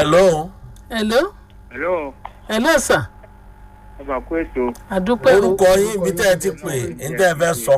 hello hello hello hello sir ọba kú ètò àdúpẹ́ o orúkọ yín ibi tẹ́ ẹ ti pè ní tẹ́ ẹ fẹ́ sọ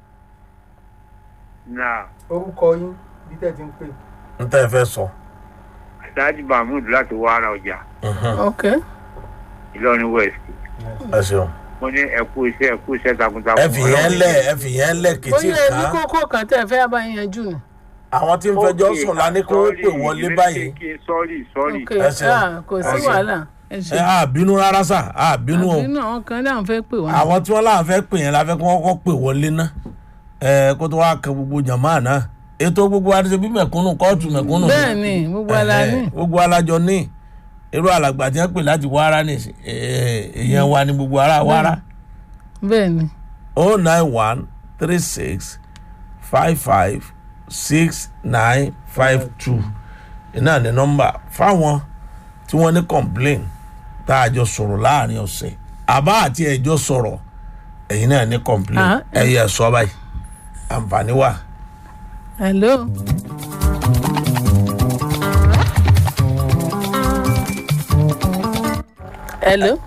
náà orúkọ yín bí tẹ́ ti ń pè. ní tẹ́ ẹ fẹ́ sọ. adájú mahmood láti wá ara ọjà ok ìlọrin west ẹ ṣeun mo ní ẹkú iṣẹ́ ẹkú iṣẹ́ takuntakun. ẹ fi yẹn lẹ ẹ fi yẹn lẹ kìtì bóyá ẹni ká kókó kan tẹ́ ẹ fẹ́ bá yanjú ni àwọn tí ń fẹjọ́ sùn lání kó o pè wọlé báyìí. sọ́ọ̀rì sọ́ọ̀rì ok ẹ ṣeun. ah, kò sí ẹ ṣeun. wàhálà ẹ ṣe ẹ á bínú rárá sà á bínú o àbínú àwọn kan náà fẹ́ pè wá àwọn tí wọ́n láwọn fẹ́ pè yẹn la fẹ́ kí wọ́n kọ́ pè wọlé ná ẹ kó tó wá kẹ gbogbo jàmá náà ètò gbogbo adé bí mẹ̀kúnnù kóòtù mẹ̀kúnnù. bẹ́ẹ̀ ni gbogbo ala ní Ẹ̀hẹ̀, gbogbo alájọ ní irú alàgbà tí wọ́n pè láti wára ní èèyàn wa ní gbogbo ara wára bẹ́ẹ̀ ni o nine one three six five five six nine five two iná ní nọ́mbà fáwọn tí wọ́n ní complain tá a jọ sọ̀rọ̀ láàrin ọ̀sẹ̀ àbá àti ẹ̀jọ́ sọ̀rọ̀ ẹ̀yin náà ní complain Ah. ẹ̀yẹ sọ báyìí àǹfààní wà. hello hello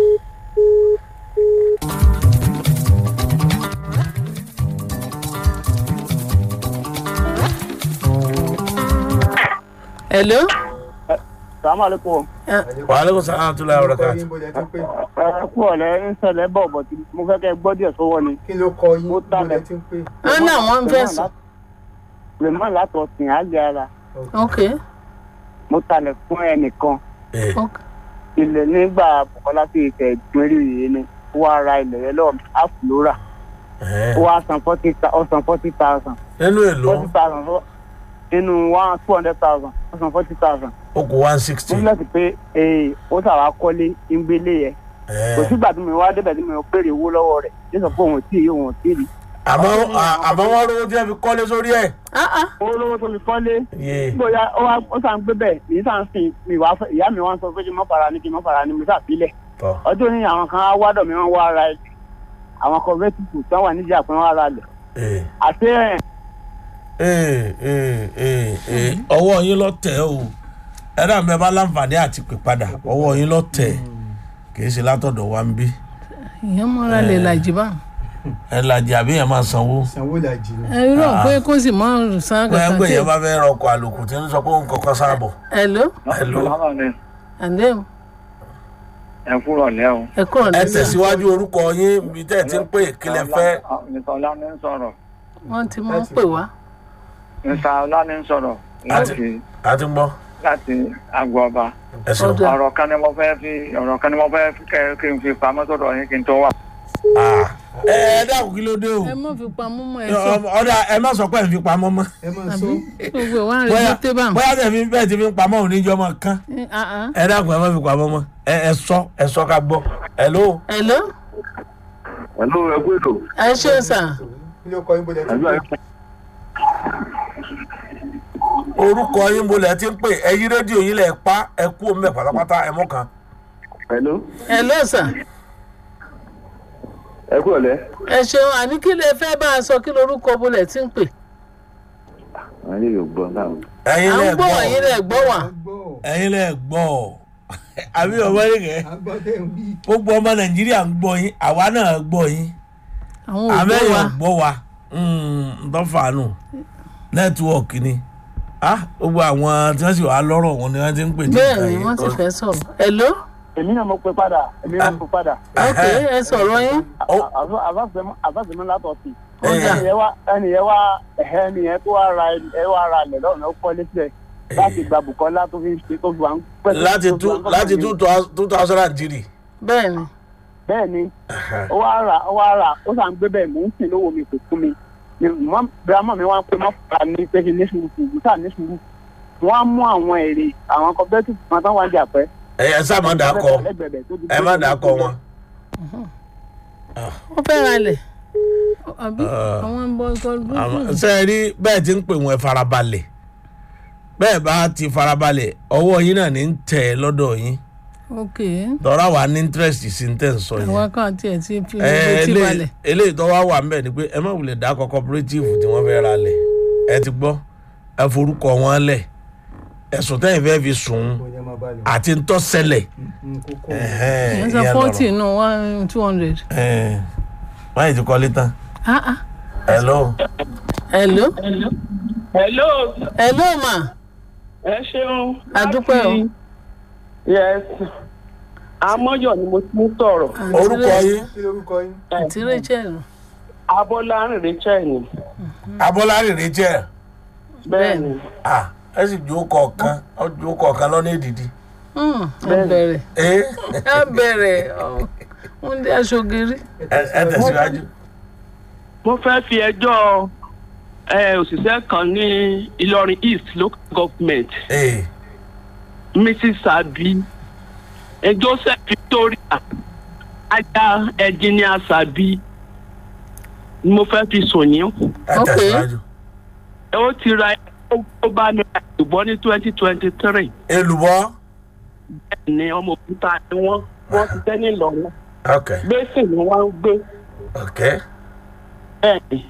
hello sàmàlẹ́kùn wàhálà sàlámù tó láyọ̀ rẹ̀ orúkọ káàtì. yín bó lẹ ti ń pè. ẹkú ọ̀lẹ́ ń ṣẹlẹ̀ bọ̀ bọ̀ tí mo fẹ́ kẹ́ gbọ́ díẹ̀ sọ́wọ́ ni. kí ló kọ yín Mo bó tálẹ̀. lẹ ti ń pè. wọn náà wọn ń fẹ́ sùn rèmọ́ látọ̀ sìn àgbẹ̀ ara ok mo talẹ̀ fún ẹnìkan ẹ̀ ok ilẹ̀ nígbà bùkọ́lá sí ìtẹ̀ ìpínlẹ̀ yìí ni ó wá ra ilẹ̀ yẹn lọ́wọ́ àfúlórà ẹ̀ ó wá san forty ọ̀sán forty thousand nínú èlò forty thousand fún nínú one two hundred thousand ọ̀sán forty thousand ó kó one sixty. mo fi lẹ́sìn pé ee ó sàrà kọ́lé ń gbélé yẹn kò sígbà tí mo wá débẹ̀ tí mo béèrè owó lọ́wọ́ rẹ̀ yóò sọ pé òun ò tí ì òun ò tí ì rí àmọ́ àmọ́ wọ́n rówó tí wọ́n fi kọ́lé sórí ẹ̀. ah ah owó lọ́wọ́ tó fi kọ́lé yé bóyá ó wá ó sàn gbé bẹ́ẹ̀ ní sàn sìn mi wá fẹ́ ìyá mi wá ń sọ pé kí n má fara ní kí n má fara ní mo sàbílẹ̀ tọ́ ọjọ́ ní àwọn kan á wádọ̀ mi wọ́n wá ara ẹ̀ àwọn kọ̀ọ̀bẹ́tìkù tí wọ́n wà níjà pé wọ́n ara lẹ̀ ẹ̀ àti ẹ̀ ẹ̀ ẹ̀ ẹ̀ ẹ̀ ọwọ́ yín lọ tẹ̀ o ẹ dà bẹ́ẹ̀ bá láǹfààní àti pè padà ọwọ́ yín lọ tẹ̀ kì í ṣe látọ̀dọ̀ wa ń bí ìyẹn mọ́ra lè làjì bá ẹ lajì àbí yẹn máa sanwó. sanwó làjì ni. ẹ irọ́ pé kó sì mọ́ san bóyá kankan pé tí yẹn bá fẹ́ rọkọ̀ àlòkù tí ń sọ pé òun kọ́kọ́ sáàbọ̀. hello Hello. àndé ẹ kúrọ̀ lẹ́ o. ẹ kúrò ẹ nígbà tẹ̀síwájú orúkọ yín bí tẹ́ ẹ ti ń pè kílẹ̀ fẹ́. mr ọlá ní ń sọ̀rọ̀ wọ́n ti mọ́ pè wá mr ọlá ní ń sọ̀rọ̀ láti àti gbọ́ láti àgọ́ ọba ẹ ṣeun. Ọdún. ọ̀rọ̀ kan ni mo fẹ́ fi ọ̀rọ̀ kan ni mo fẹ́ fi kẹ́ kí n fi pamọ́ sọ́dọ̀ yín kí n tó wà. Ah. ẹ ẹ dákun kí ló dé o ẹ mọ́ fi pamọ́ mọ́ ẹ sọ ọ̀dà ẹ má sọ pé ẹ fi pamọ́ mọ́. ẹ máa sọ àbí gbogbo ẹ̀ wá ń bóyá retí tébà bóyá tẹ̀ fi bẹ́ẹ̀ ti fi pamọ́ òní jọ mọ́ kán. ẹ dákun ẹ má fi pamọ́ mọ́ ẹ ẹ sọ ẹ sọ ká gbọ́. hello. hello pẹ̀lú ẹkú ètò ẹ ṣe sà kí ló kọ yín bó lẹ ti ń pè. orúkọ yín bolẹ̀ ti ń pè ẹ yí rédíò yín lẹ̀ pa ẹ kú omi ẹ̀ pátápátá ẹ mọ́ kan. pẹ̀lú hello sà ẹkú ọ̀lẹ́. ẹ ṣeun àní kí lè fẹ́ bá a sọ kí lorúkọ bolẹ̀ tí ń pè àwọn ilé yóò gbọ́ náà. à ẹ̀yin ń lẹ̀ gbọ́ gbọ́ wọ̀nyí rẹ̀ gbọ́ wà a gbọ́ ẹ̀yin lẹ̀ gbọ́ àbí ọmọ yín kẹ́ a gbọ́ tẹ̀ ń wí. gbogbo ọmọ nàìjíríà ń gbọ́ yín àwa náà gbọ́ yín àwọn òbí àmẹ́yìn wa gbọ́ wa ntọ́fàánù nẹ́tíwọ̀kì ni Ah, gbogbo àwọn tí wọ́n sì wà lọ́rọ̀ wọn ni wọ́n ti ń pè ní bẹ́ẹ̀ nǹkan ni yìí. wọ́n ti fẹ́ sọ̀rọ̀ hello èmi náà mo pe padà èmi náà mo pe padà. ok ẹ sọ̀rọ̀ yín Ó- àfàsẹ́mi látọ̀ sí. Ó dà. ẹni yẹn wá ẹni yẹn wá ẹni yẹn tó wá ra ẹ wá ra ilẹ̀ lọ́nà ó kọ́lé sílẹ̀ láti gba Bùkọ́lá tó fi ń ṣe tó fi wà ń pẹ́. láti two láti two thou- two thousand and three. bẹ́ẹ̀ ni bẹ́ẹ̀ ni ó wá rà ó wá rà ó sàn gbé bẹ́ẹ̀ mò ń sìn lówó mi kò fún mi ni mọ bírámọ mi wá ń pè mọ fà ní pé kí ní sùúrù sùúrù sáà ní sùúrù wọn á mú àwọn èrè àwọn cooperative kan tán wá ń jà pẹ́. ẹ ẹ sá má dà kọ ẹ má dà kọ wọn. wọ́n fẹ́ ra lẹ̀ àbí Ah. àwọn ń bọ́ ikọ̀ Àmọ́, dúdú ṣé ẹ rí bẹ́ẹ̀ ti ń pè wọ́n ẹ farabalẹ̀ bẹ́ẹ̀ bá ti farabalẹ̀ ọwọ́ yín náà ní ń tẹ̀ ẹ́ lọ́dọ̀ yín ok tọ́ra wà ní interest sí ní tẹ̀ ń sọ yẹn. àwọn kan tiẹ̀ ti fi Ẹ, gbogbo tí eléyìí- balẹ̀ eléyìí tó wá wà ń bẹ̀ ni pé ẹ má wulẹ̀ dákọ̀ cooperative tí wọ́n fẹ́ ra lẹ̀ ẹ ti gbọ́ ẹ forúkọ wọn lẹ̀ ẹ̀sùn tẹ́yìn fẹ́ fi sùn kò yẹ máa bá lọ. àti ntọ́sẹ̀lẹ̀ kókó ẹ sọ forty nù one two hundred. báyìí ti kọ́lé tán Ah, ah. hello hello hello hello ma ẹ ṣeun. Adúpẹ́ o. Láti- yes amọ́yọ̀ ni mo ti ń sọ̀rọ̀ Àǹtí orúkọ Ra- yín kí lorúkọ yín. àǹtí rachel abọ́lárin rachel ni abọ́lárì rachel bẹ́ẹ̀ ni ah ẹ sì jó kọ̀ọ̀kan ọ jó kọ̀ọ̀kan lọ́nà èdìdì Hmm, ẹ bẹ̀rẹ̀ ẹ ẹ bẹ̀rẹ̀ ọ, ń dé aṣogiri. ẹ tẹ̀síwájú. mo fẹ́ fi ẹjọ́ ẹ, òṣìṣẹ́ kan ní ìlọrin east local government ee mrs abi ẹ, joseph victoria aya ẹnjìníà sabi ni mo fẹ́ fi sùn yín ẹ Ok. tẹ̀síwájú. ẹ ó ti ra ó bá mi ra ìbọn ní twenty twenty three èlùbọ́ ní ọmọ òkúta ni wọ́n wọ́n ti tẹ́ ní ìlọrin ok gbèsè ni wọ́n ń gbé ok bẹ́ẹ̀ ni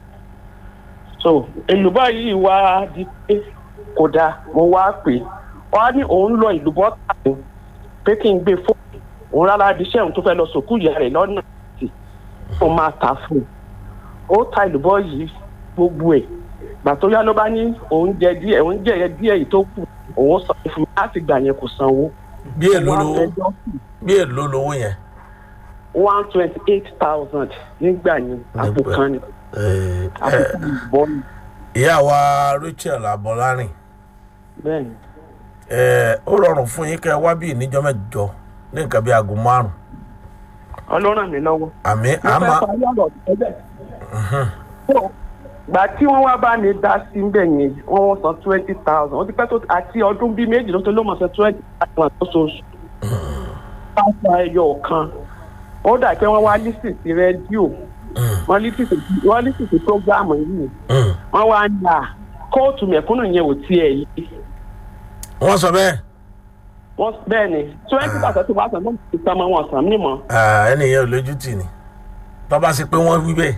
so èlùbọ́ yìí wá di pé kò dáa mo wá pè é wọ́n á ní òun lọ ìlúbọ́ tàbí pé kí n gbé fóònù òun rárá iṣẹ́ òun tó fẹ́ lọ sòkú ìyá rẹ̀ lọ́nà tí ó máa tà fún un ó ta ìlúbọ́ yìí gbogbo ẹ̀ gbà tó yá ló bá ní òun jẹ díẹ̀ òun jẹ díẹ̀ yìí tó kù òun sọ fún mi láti gbà yẹn kò sanwó bí èlò Wọ́n á lówó fẹjọ́ sùn bí èlò lówó yẹn. one twenty eight thousand nígbà yẹn àpò Nígbà- kan ni Ee, àpò ẹ, kan ni ìbọn ni ìyá wa rachel abọ́lárìn bẹ́ẹ̀ ni. ẹ, ó rọrùn fún yín kẹ́ ẹ wá bí ìníjọ́ mẹ́jọ ní nǹkan bí aago márùn ọlọ́run mi lọ́wọ́. àmì mo àmà fẹ́ parí ọ̀rọ̀ tẹ́lẹ̀. So, gbà tí wọ́n wá bá mi dá sí ń bẹ̀ yẹn wọ́n wọ́n san twenty thousand ó ti pẹ́ tó àti ọdún bíi méjì ló tó ló mọ̀ san twenty thousand lóṣooṣù. pásítọ̀ ẹyọ kan ó dà pé wọ́n wá lísì sí rédíò wọ́n lísì sí wọ́n lísì sí prógáàmù yìí wọ́n wá ń yà kóòtù mẹ̀kúnnù yẹn ò tiẹ̀ yìí wọ́n sọ bẹ́ẹ̀ wọ́n bẹ́ẹ̀ ni twenty thousand tí wọ́n san ló ti sọmọ wọn sàn mímọ́. Ah, ẹnìyẹn ò lójú tì ní tó bá ṣe pé wọ́n wí bẹ́ẹ̀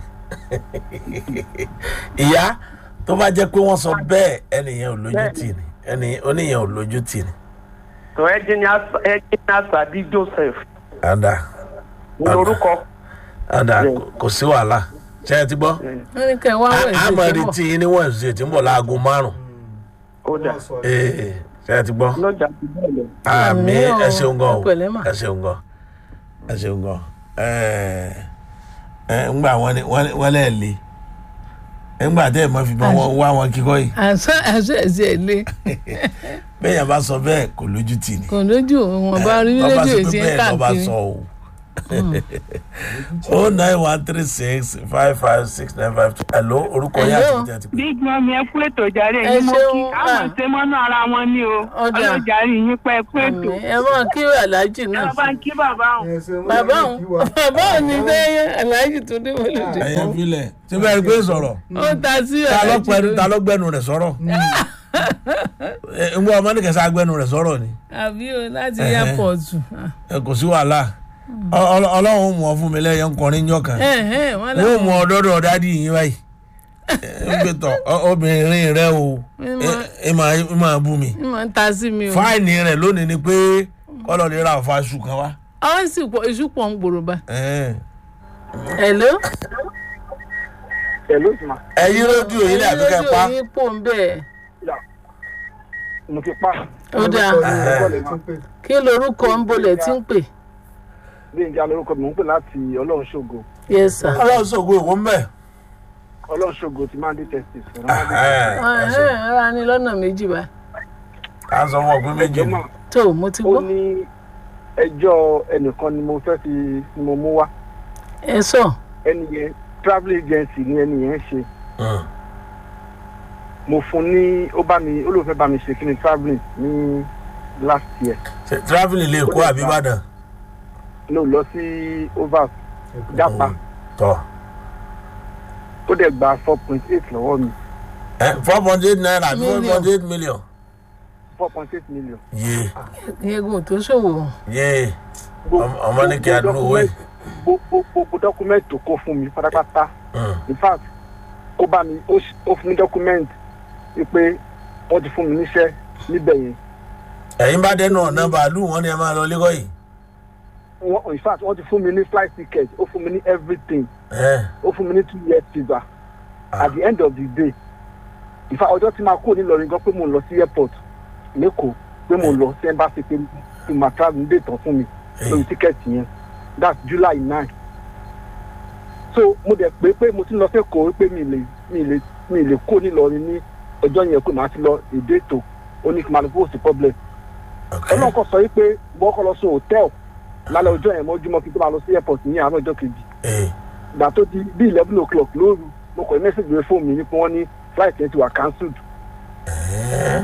ìyá tó bá jẹ́ pé wọ́n sọ bẹ́ẹ̀ ẹnìyẹn ò lójú tì ní ẹnì oníyẹn ò lójú tì ní. tó ẹjìnà sàbí joseph àdá lórúkọ àdá Bẹ́ẹ̀. kò- kò sí wàhálà ṣe é ti gbọ́. wọ́n ní kẹ́ ẹ wá wẹ̀ a sí máa ìṣẹ́bọ̀. retí yín ní wẹ̀nsì tí ń bọ̀ láago márùn-ún ó dà Wọ́n sọ Ee, ṣe é ti gbọ́. lọ́jà ti bẹ́ẹ̀ lọ. àmì Àmì o, ẹ ṣeun gan o ẹ pẹ̀lẹ́ mà. ẹ ṣeun gan ẹ ṣeun gan ẹ ẹ ńgbà wọn ni wọn wọn lẹ le ńgbà tẹ ẹ mọ fi bọ wọn wá wọn kíkọ yìí àṣà àṣà ẹ̀sẹ̀ lé bẹ́ẹ̀ yẹn bá sọ bẹ́ẹ̀ kò lójú tì ní kò lójú wọn bá rí Tọ́ bá rédíò sọ tí pé ń bẹ́ẹ̀ lọ́ bá káàkiri. sọ o o nine one three six five five six nine five two hello orúkọ yẹn Hello. àti ìdí àti pé big mummy ẹ kú ètò jàre Ẹ yín mo ṣeun, kí àwọn ah. ṣe mọ́nà ara wọn ni o Ọjà. ọlọ́jàre yín pẹ́ kú ètò Àmì, ẹ máa kí aláàjì ẹ náà bá ń kí bàbá òun. ẹ ṣe wọ́n bàbá lè òun kí wa. bàbá òun ní sẹ́yìn aláàjì tó dé wọlé dé ẹyẹ filẹ tí bẹ́ẹ̀ gbé sọ̀rọ̀ ó ta sí ta ló aláàjì pẹ̀lú lórí. ta ló gbẹnu rẹ̀ sọ̀rọ̀ ẹ ń gbọ́ ọmọ ní kẹsàn-án gbẹnu rẹ̀ sọ̀rọ̀ ni. àbí o láti Ẹhẹ́. airport ẹ kò sí wàhálà Ọ- Ọlọ́- ọlọ́run mú ọ fún mi lẹ́yìn nkọrin jọ kan wọn wọ́n mú ọ dọ́dọ̀ dádì yín báyìí ẹ ń gbé tọ ọ- obìnrin rẹ o ẹ- ẹ máa ẹ máa bú mi ní mọ̀ ń ta sí mi o fáìní rẹ lónìí ni pé kọ́lọ̀ lè ra àfa aṣù kan wá. àwọn sì pọ̀ iṣu pọ̀ ń gbòòrò bá. Ẹ hello. ẹ ló sì máa ẹ yí rédíò yín ní àbíkẹ́ pa rédíò yín pò ń bẹ̀ mo ti pa ó dáa Orúkọ yín, orúkọ lè tún pè. kí lorúkọ ń bolẹ̀ tí ń pè. gbẹ̀ngà lórúkọ mi mò ń pè láti ọlọ́run ṣògo yes sir. ọlọ́run sọ̀gbọ́ ìwọ ń bẹ̀. ọlọ́run ṣògo ti máa ń dé testis ẹ̀hẹ́n, ara ní lọ́nà méjì bá. ká sọ fún ọ pé méjì ni. tó mo ti ó gbọ́. ní ẹjọ́ ẹnìkan ni mo fẹ́ fi ni mo mú wá ẹ sọ ẹni yẹn travel agency ni ẹni yẹn ṣe Mm. mo fún ní ó bá mi ó lóun fẹ́ bá mi ṣe kí ni travelling ní last year Ṣé travelling lè kó àbí ìbàdàn. ló lọ sí overs jápa tọ ó dẹ̀ gba four point eight lọ́wọ́ mi four point eight naira àbí four Million. point eight million. four point eight million. yé yẹgùn tó ṣòwò. yé Ọmọ- ọmọ ní kí a dúró owó yìí. gbogbo gbogbo dọ́kúmẹ́ǹtì tó kó fún mi pátápátá Mm. in fact ó bá mi ó ṣ- ó fún mi dọ́kúmẹ́ǹtì wípé wọ́n ti fún mi níṣẹ́ níbẹ̀ yẹn ẹ̀yin bá dẹnu ọ̀nà bàálù wọn ni ẹ máa lọ lẹ́kọ̀ọ́ yìí. wọ́n in fact wọ́n ti fún mi ní flight ticket ó fún mi ní everything ẹ ó fún mi ní two years visa at the end of the day in fact ọjọ́ tí máa kúrò nílọrin gan pé mo ń lọ sí airport lẹ́kọ̀ọ́ pé mo ń lọ sí embassy pé kí n máa travel ní dètàn fún mi lórí tíkẹ́ẹ̀tì yẹn that's july nine so mo dẹ̀ pé pé mo ti lọ sẹ́kọ̀ọ́ pé mi lè mi lè mi lè kó nílọrin ní ọjọ́ yẹn pé màá ti lọ èdè ètò ó ní kí n máa lọ fún òsì problem ọlọ́run kan sọ wípé wọ́n kọ́ lọ sùn hòtẹ́ẹ̀l lálẹ́ ọjọ́ yẹn mọ́júmọ́ kí n tó máa lọ sí airport ní àárọ̀ ọjọ́ kejì ẹ ìgbà tó di bí eleven o'clock lóru mo kọ̀ mẹ́sàgì rẹ fóònù mi ní pé wọ́n ní flight yẹn ti wà cancelled ẹ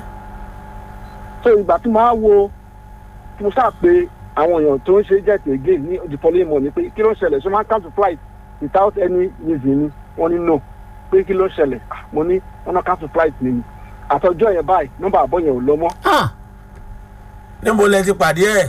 so ìgbà tí màá wo tí mo sáà pé àwọn èèyàn tó ń ṣe jet again ní the following morning pé kí ló ń ṣẹlẹ̀ ṣé máa ń cancel flight without any reason ni wọ́n ní no pé kí ló ń ṣẹlẹ̀ Ah, mo ní wọ́n náà cancel flight mi ni àtọjọ́ yẹn báyìí nọ́mbà àbọ̀ yẹn ò lọ mọ́ Ah, níbo lẹ ti pàdé ẹ.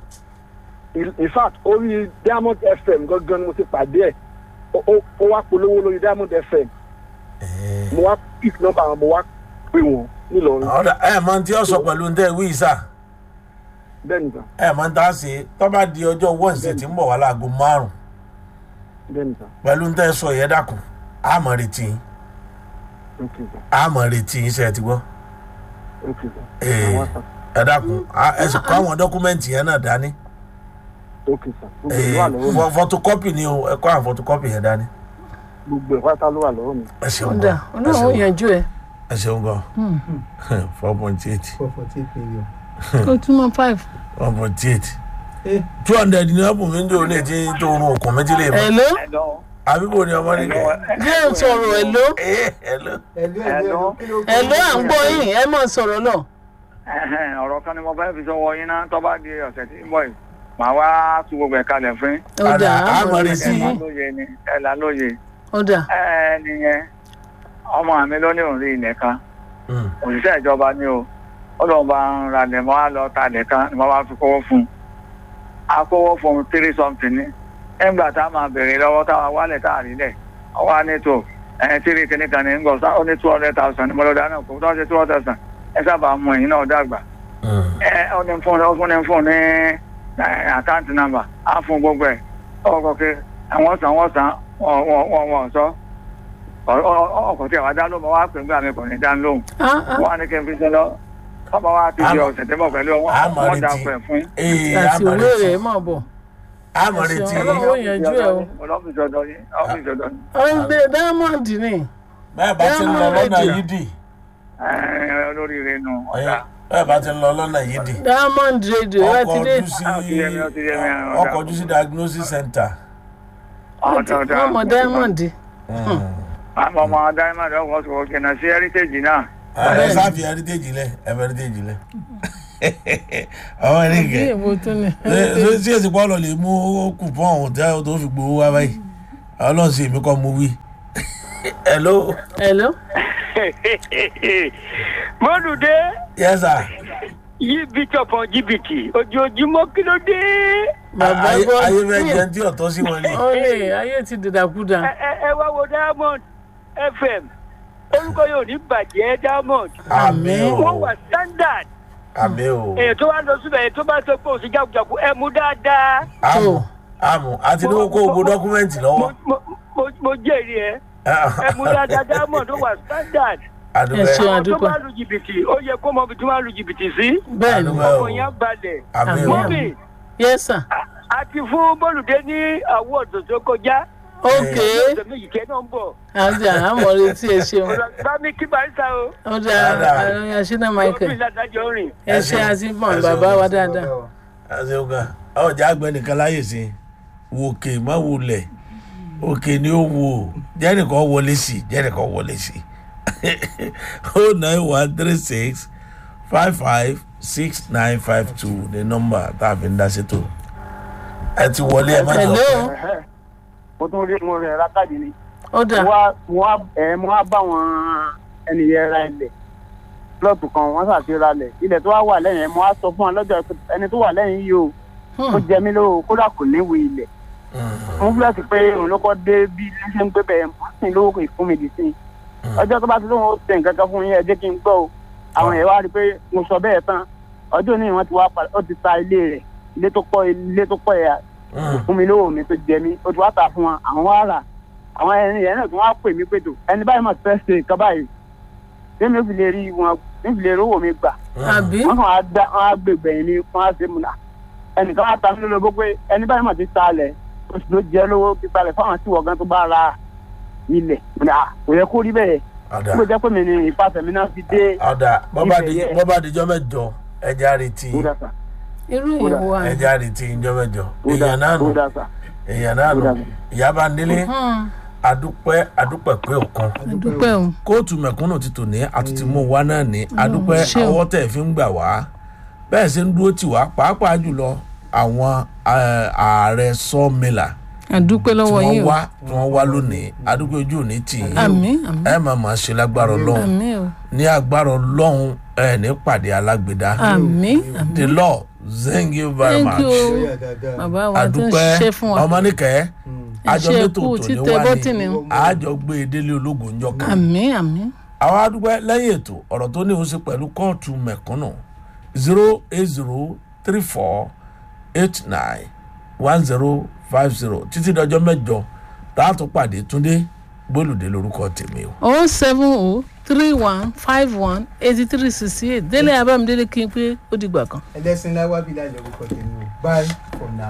in in fact orí diamond fm gangan ni mo ti pàdé ẹ̀ Ó- ó ó wá polówó lórí diamond fm mo wá pick nọ́mbà wọn mo wá pè wọ́n nílọrin ọ̀dà ẹ mọ tí ó sọ pẹ̀lú ní tẹ́ wí sà bẹ́ẹ̀ nìkan ẹ mọ tá a ṣe tó bá di ọjọ́ wednesday tí ń bọ̀ wá láago márùn bẹ́ẹ̀ nìkan pẹ̀lú ní tẹ́ sọ yẹn dàkún a mọ̀ retí yín ok sir a mọ̀ retí yín ṣe ti gbọ́ ok sir Ee. àwọn sir ẹ dàkún a- ẹ sì kó àwọn dọ́kúmẹ́ǹtì yẹn náà dání ok sir gbogbo Ee, ẹ̀ wà lọ́wọ́ mi fọ- photocopy ni o ẹ kó àwọn photocopy yẹn dání gbogbo ẹ̀ pátá ló wà lọ́wọ́ mi. ẹ ṣeun ọ̀dà gan ẹ ọlọ́run ó ṣeun- yanjú ẹ̀ ẹ ṣeun gan four point eight four forty eight million. ó túmọ̀ five. one point eight Eh, two hundred ní ọ̀pọ̀ mi ń dò ní etí tó rún okùn mi ti lè mọ Hello? àbíkò ni ọmọ nìkẹ́ jẹ́ ń sọ̀rọ̀ hello? ẹ hello. ẹ̀lú ẹ̀lú ẹ̀lú kí ló kọ́ hello à ń gbọ́ yín ẹ máa sọ̀rọ̀ náà. Ẹ̀hẹ́n, ọ̀rọ̀ kan ni mo fẹ́ fi sọ́wọ́ yín náà tó bá di ọ̀sẹ̀ tí ń bọ̀ yìí màá wá tún gbogbo ẹ̀ kalẹ̀ fún yín. ọ̀dà Ọ̀dà, àmọ̀ àmọ̀ retí retí. ẹ̀là yín. lóye ni ẹ̀là lóye. ọ̀dà ẹ nìyẹn ọmọ mi ló ní òun rí ilẹ̀ kan Mm. òṣìṣẹ́ ìjọba ni o ó lóun bá ń ra lẹ̀ mọ́ á lọ ta lẹ̀ kan ni wọ́n bá fi kówó fún un. a kówó fún un three something ní ẹgbà tá a máa bèrè lọ́wọ́ táwa wálẹ̀ tá a rí lẹ̀ ọwọ́ á ní tó ẹ̀ tírí kìíní kan ní ngọ̀ ó ní two hundred thousand ní mọ́lọ́dá náà kò tó ṣe two hundred thousand ẹ sábà mú ẹ̀yìn náà dàgbà Mm. ẹ ọ ní fún ọ fún ní fún ní àkáǹtì nàmbà á fún gbogbo ẹ ọkọ kí àwọn sàn wọn sàn wọn wọn wọn sọ ọkọ tí àwọn dá lóhùn wọn wá pè nígbà mi kò ní dá lóhùn Ah, ah. wọn á ní kí n fi ṣe lọ bàbá wa ti di Àmọ́- ọ̀sẹ̀ tẹ́bọ̀ pẹ̀lú wọn àmọ́ wọn dá retí. pẹ̀ fún yín. Ee, àti àmọ̀ òwe retí. rẹ̀ máa bọ̀. àmọ̀ retí. Ọlọ́run ó yanjú ẹ̀ o. ọlọ́fíìsì ọ̀dọ́ yín ọ́fíìsì ọ̀dọ́ yín ọ̀dẹ diamond ni bẹ́ẹ̀ bá ti ń lọ lọ́nà yìí dì Ẹ, olóríire nù ọ̀dà. bẹ́ẹ̀ bá ti ń lọ lọ́nà yìí dì diamond radio ẹ ọkọ̀ ti dé. ojú sí Ó ti yé mi, ó ti yé mi, ọ̀dà. ọkọ̀ ojú sí diagnosis center. ọ̀dà ọ̀dà. wọ́n mọ diamond. àmọ́ ọmọ diamond ọkọ̀ sọ̀rọ̀ kìnnà sí heritage náà. ẹ sáfì heritage lẹ ẹ fẹ́ heritage lẹ. ọmọ bí nìkẹ́ èwo tún ni. ṣé èsì pọ́ọ̀lù lè mú kùpọ̀n òtẹ́ tó fi gbowó wá báyìí ọlọ́run sì èmi kọ́ mo wí. hello hello. mọ́dùdé yes sir. yí bíjọ̀ kan jìbìtì ojoojúmọ́ kí ló dé. bàbá ayé gbọ́ ayé fẹ́ jẹun tí ọ̀tọ́ sí wọn ni. ọ̀rẹ́ ayé ti dìdàkudà. ẹ ẹ ẹ wá wo diamond fm orúkọ yóò ní bàjẹ́ diamond àmì wọ́n o wà standard àmì o èyí tó bá lọ síbẹ̀ èyí tó bá sọ pé òsì jákujàku ẹ mú dáadáa àmù àmù àti ní kó gbogbo dọ́kúmẹ́ǹtì mo lọ́wọ́. mo- mo- mo jẹ́rìí ẹ ẹ mú dáadáa diamond ó wà standard ẹ àdúgbò ṣeun àwọn tó àdúpẹ́. bá lu jìbìtì ó yẹ kó mọ ibi tó máa lu jìbìtì sí bẹ́ẹ̀ ni àdúgbò ọkọ̀ yẹn balẹ̀ àmì o mọ́mì yes sir. a ti fún bọ́lùdé ní awọ́ọ̀dù tó kọjá ok ọ̀sẹ̀ méjì kẹ́ náà ń bọ̀ àti àmọ̀ retí ẹ ṣeun. bá mi kí barista o ọ̀dà Dáadáa. àrùn àṣínà lọ́ọ̀bì michael ládàjọ́ rìn. ẹ ṣe àti bọ̀n bàbá wa dáadáa. àti ọgá ọjà àgbẹ̀ nìkan láyè sí wòkè má wulẹ̀ òkè ni ó wò jẹ́nìkan wọlé sí jẹ́nìkan wọlé sí o nine one three six five five six nine five two ní nọ́mbà tá a fi ń dá sétò ẹ ti wọlé ẹ má jọ hello pẹ́. mo tún rí mo rẹ̀ ra káàdì ni ọ̀dà mo wá mo wá ẹ mo wá bá wọn ẹnìyẹn ra ilẹ̀ plọ́ọ̀tù kan wọ́n ṣàti ra ilẹ̀ ilẹ̀ tó wá wà lẹ́yìn ẹ̀ mo wá sọ fún wọn lọ́jọ́ pé ẹni tó wà lẹ́yìn yìí o ó jẹ mí lówó kódà kò níwèé ilẹ̀ mo ń fúlẹ̀sì pé òun ló kọ́ dé bí ilé ṣe ń gbé bẹ́ẹ̀ mo sì lówó kò fún mi dì sí i ọjọ́ tó bá ti lóun ó tẹ̀ nǹkan kan fún yín ẹ jẹ́ kí n gbọ́ o àwọn èèyàn wá rí i pé mo sọ bẹ́ẹ̀ tán ọjọ́ ní wọ́n ti wá padà ó ti ta ilé rẹ̀ ilé tó kọ́ ilé tó kọ́ yà Mm. fún mi lówó mi tó jẹ mí ó ti wá tà fún wọn àwọn wá rà àwọn ẹni yẹn náà tí wọ́n á pè mí pé tó ẹni báyìí mà ti fẹ́ ṣe nǹkan báyìí tẹ́mi ò fi lè rí wọn ò fi lè rówó mi gbà àbí wọ́n kàn á dá wọ́n á gbègbè yìí ni wọ́n á ṣe múna ẹnìkan á ta mí lólobó pé ẹni báyìí mà ti ta lẹ̀ oṣù tó jẹ́ lówó ti ta lẹ̀ fáwọn tí wọ́n gan tó bá ra ilẹ̀ múna kò yẹ kó rí bẹ́ẹ̀ ọ̀dà kó jẹ́ pé mi ni ìfàsẹ̀mí náà fi dé ọ̀dà bọ́bá Ibẹ̀ di- yẹ. bọ́bá dijọ́ mẹ́jọ ẹja retí kódà sà irú ìyẹ̀wò wa ni. ẹja retí ìjọ́ mẹ́jọ kódà èèyàn náà nù kódà sà èèyàn náà nù Kódà. ìyábá nílé Hmm, adúpẹ́ adúpẹ́ pé òkan dúpẹ́ o kóòtù mẹ̀kúnnù ti tò ní àtúntì mú wa náà ní adúpẹ́ ṣé o. ọwọ́ tẹ̀ fi ń gbà wá bẹ́ẹ̀ ṣe ń dúró tì wá pàápàá jùlọ àwọn eh, ààrẹ sọ́ọ̀mìlà àdúpẹ́ tí lọ́wọ́ wọ́n yín o wá tí wọ́n wá lónìí adúpẹ́ ojú òní tì yín àmín àmín ẹ máa máa ṣe lágbára ọlọ́run àmín o ní agbára ọlọ́run ẹ ní pàdé alágbèdá àmín àmín the law thank you very thank you much o Lọ́yà dáadáa. bàbá wa tó ń adúpẹ́ ṣe fún wa ọmọnìkẹ́ ẹ àjọ ṣe mẹ́tò kú tòní títẹ wá bọ́tìnì ní àjọ gbé e délé ológun ńjọ kan àmín àmín àwọn adúpẹ́ lẹ́yìn ètò ọ̀rọ̀ tó ní òun ṣe pẹ̀lú kóòtù mẹ̀kúnnù zero eight zero three four eight nine one zero five zero títí dọjọ́ mẹ́jọ táàtún pàdé túndé gbólùdé lórúkọ tèmi o. oh seven oh three one five one eighty three sixty eight délé abámidélé kí n pé ó dìgbà kan. ẹlẹ́sìn láwábí láì lórúkọ tèmi o bye for now.